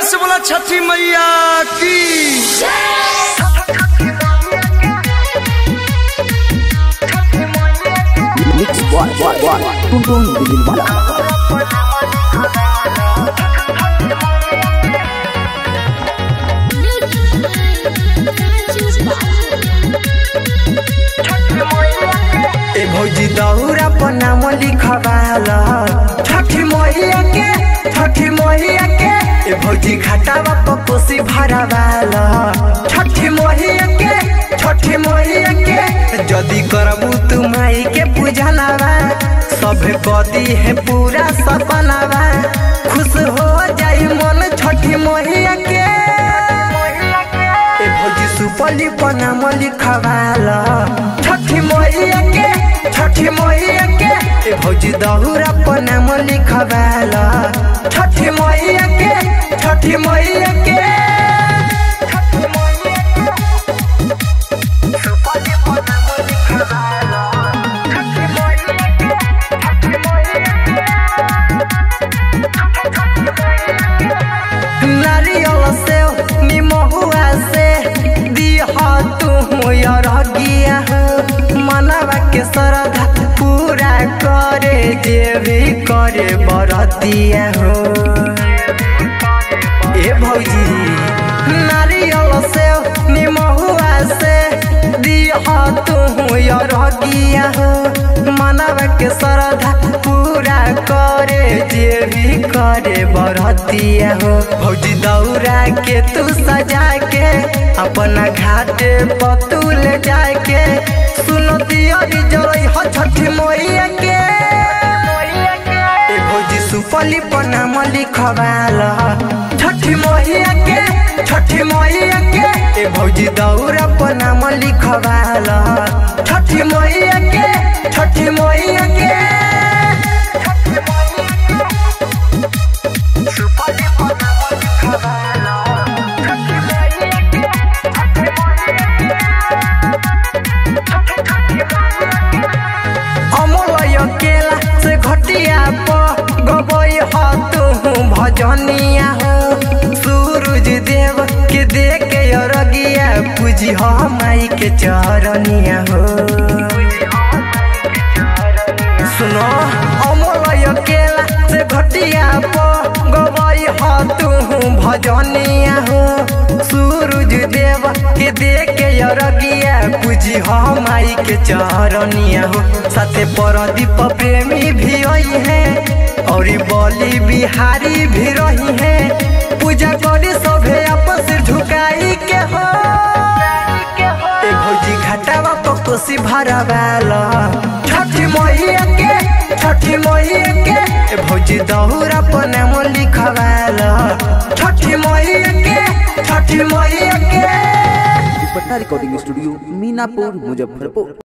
से बोला छठी मैया की Mix Boy Boy Boy Tonton Bilin Bala ए भौजी दौरा पर नाम लिखवाल छठी मैया के छठी मैया के ए भौजी घाटावा पर कोसी भरवाल छठी मैया के छठी मैया के जदी करबू तू माई के पूजा लावा सब कदी है पूरा सपनावा खुश हो जाई मन छठी मैया के ए भौजी सुपली पर नाम लिखवाल छठी मैया के छठी मैया के ए भौजी दहुरा पर नाम लिखवाल छठी मैया के छठी मैया के सुपली पर नाम लिखवाल छठी मैया के छठी नारियल से निमहुआ से दिह तू रगिया मनवा के श्रद्धा पूरा करे जे भी करे बरतिया हो ए भौजी नारियल से निमहुआ से दिह तू रगिया मनवा के श्रद्धा पूरा करे जे भी करे बरतिया हो भौजी दौरा के तू सजा के अपना घाटे पतुल जाके सुनो दियरी जरई हो छठी मैया के ए भौजी सुपली पर नाम लिखवाल छठी मैया के छठी मैया के ए भौजी दौरा पर नाम लिखवाल छठी मैया के छठी मैया के सुपली पर नाम लिखवाल छठी मैया के अमलय केला से घटिया प गबई ह तू भजनिया हो सूरज देव के दे के अरगिया पूजी ह माई के चरनिया हो सुनो अमलय केला से घटिया प गबई ह तू भजनिया हो सूरज देव के दे के अरगिया पूजी ह माई के चरनिया हो साथे परदीप प्रेमी भी आई है और बली बिहारी भी रही है पूजा करी सभे आपस झुकाई के हो ए भौजी घाटावा पर कोसी भरवाल छठी मैया के छठी मैया के ए भौजी दहुरा पर नाम लिखवाल छठी मैया के छठी मैया के पटना रिकॉर्डिंग स्टूडियो मीनापुर मुजफ्फरपुर